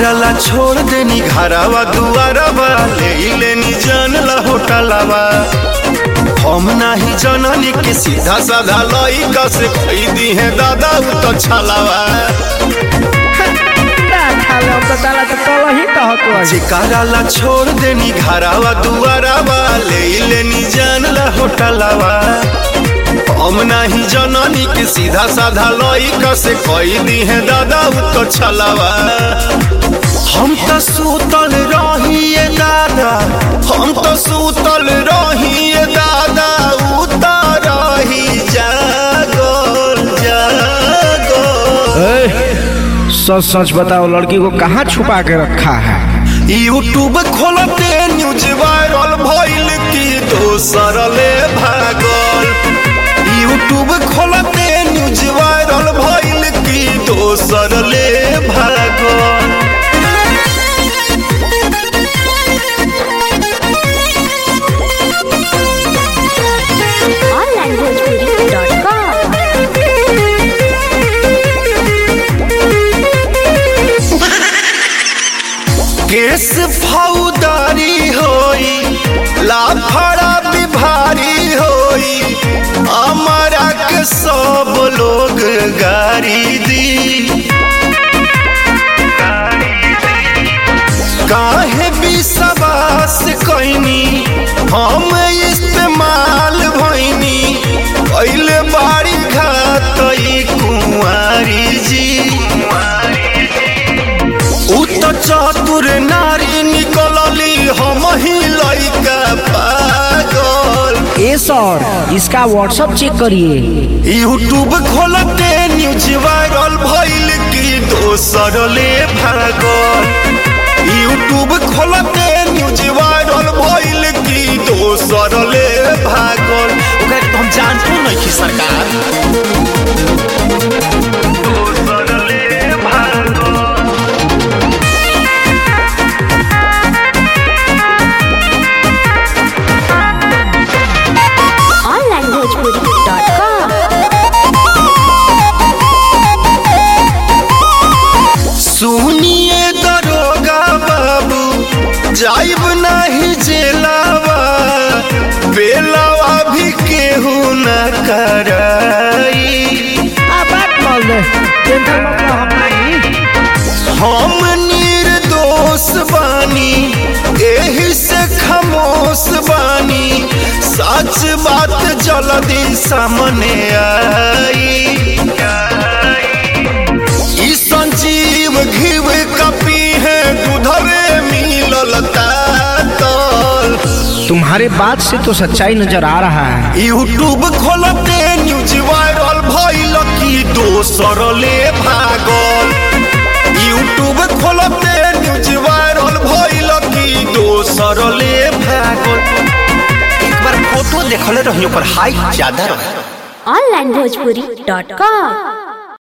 चिकारला छोड़ देनी घरवा दुआरवा ले लेनी जानला होटलवा हम नाही जननी के सीधा साधा लइका से खरीदी है दादा उ तो छलावा चिकारला छोड़ देनी घरवा दुआरवा ले लेनी जानला होटलवा हम नाही जननी के सीधा साधा लइका से खरीदी है दादा उ तो छलावा हम तो सूतल रहिए दादा हम तो सूतल रहिए दादा उतर रही जागल जागल सच सच बताओ लड़की को कहाँ छुपा के रखा है यूट्यूब खोलते न्यूज वायरल भइल की दोसर ले भागल यूट्यूब खोलते न्यूज वायरल भइल की दोसर ले भागल केस फौदारी होई लाफड़ा बिभारी होई हमारा के सब लोग गारी दी काहे विश्वास कैनी हम इस्तेमाल भइनी कैले बाड़ी घात कुंवारी जी उ त चतुर नारी निकलली हम ही लइका पागल ए सर इसका व्हाट्सअप चेक करिए यूट्यूब खोलते न्यूज वायरल भइल की दोसर ले भागल यूट्यूब खोलते न्यूज वायरल भइल की दोसर ले भागल ओकरा के तो हम जानतो नहीं कि सरकार दोसर ले भागल onlinebhojpuri.com सुनिए दरोगा बाबू जाइब नहीं जेलावा बेलावा भी केहू न कराई हम निर्दोष बानी एही से खामोश बानी सच बात जल्दी सामने आई ई संजीव घीव कपी है दूधरे मिलल तातल तुम्हारे बात से तो सच्चाई नजर आ रहा है यूट्यूब खोलते न्यूज वायरल भइल की दोसर ले भागल यूट्यूब खोलते न्यूज वायरल भइल की दोसर ले भागल एक बार फोटो देखले रहियो पर हाइट ज्यादा रहे onlinebhojpuri.com